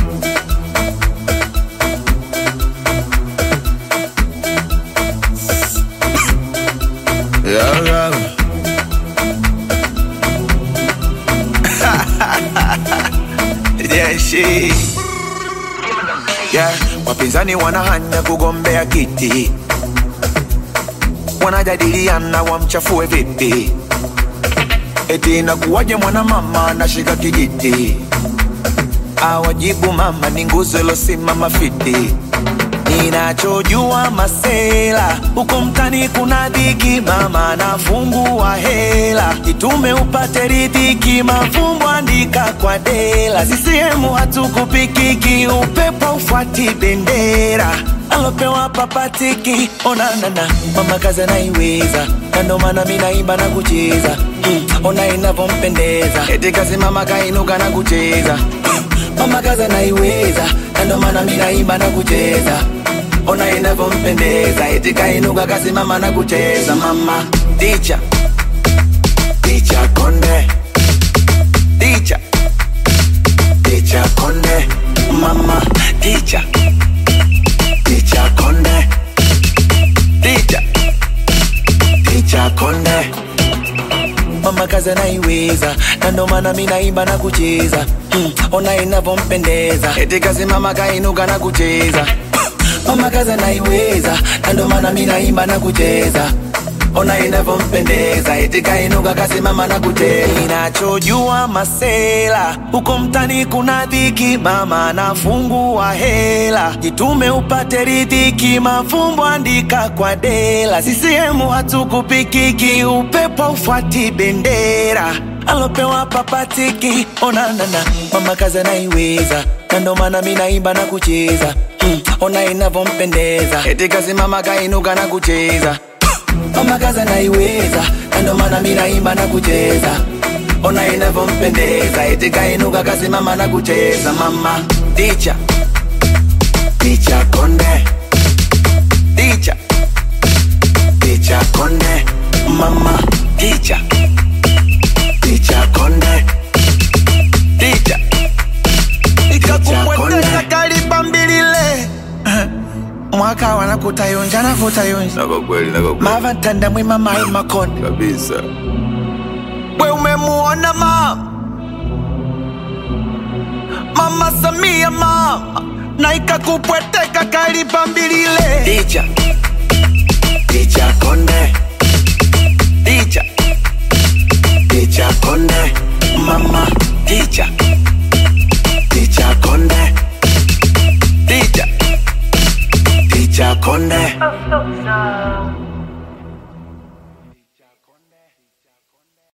Yeah, yeah. yeah, she. Yeah, wapinzani wanahanya kugombea kiti, wanajadiliana wamchafue vipi, eti inakuwaje mwanamama anashika kijiti, awajibu mama ni nguzo ilosimama fiti. Ninachojua masela huko mtani kuna dhiki, mama anafungua hela, jitume upate ridhiki, mafumbo andika kwa dela. CCM hatukupikiki, upepo ufuati bendera alopewa papatiki, onanana mama kazi anaiweza, na ndo maana mi naimba na kucheza mm, ona inavyompendeza, eti kazi mama kainuka na kucheza mama kazi anaiweza, na ndo maana mi naimba na kucheza ona inavyompendeza, eti kainuka kasimama na kucheza. Mama ticha ticha konde ticha ticha konde mama ticha ticha konde ticha ticha konde mama kazi anaiweza, na ndo maana mi naimba na kucheza mm, ona inavyompendeza, eti kasimama kainuka na kucheza mama kazi anaiweza, na ndo maana mi naimba na kucheza ona inavyompendeza, eti kainuka kasimama na kucheza. Ninachojua masela huko mtani kuna dhiki, mama anafungua hela, jitume upate ridhiki, mafumbo andika kwa dela. CCM hatukupikiki, upepo ufuati bendera alopewa papatiki, onanana mama kazi anaiweza, na ndo maana mi naimba na kucheza mm, ona inavyompendeza, eti kasimama kainuka na kucheza mama kazi anaiweza, na ndo maana mi naimba na kucheza ona inavyompendeza, eti kainuka kasimama na kucheza. Mama ticha ticha konde ticha ticha konde mama ticha ticha konde ticha ikakupwetesa kaliba mbilile mwaka wanakutayonja nakutayonja na kwa kweli na kwa kweli mavatanda mwima mai makonde kabisa we umemuona mama mama Samia mama na ikakupweteka kalipa mbilile ticha ticha konde ticha ticha konde mama ticha ticha konde ticha ticha konde Oh, so sad.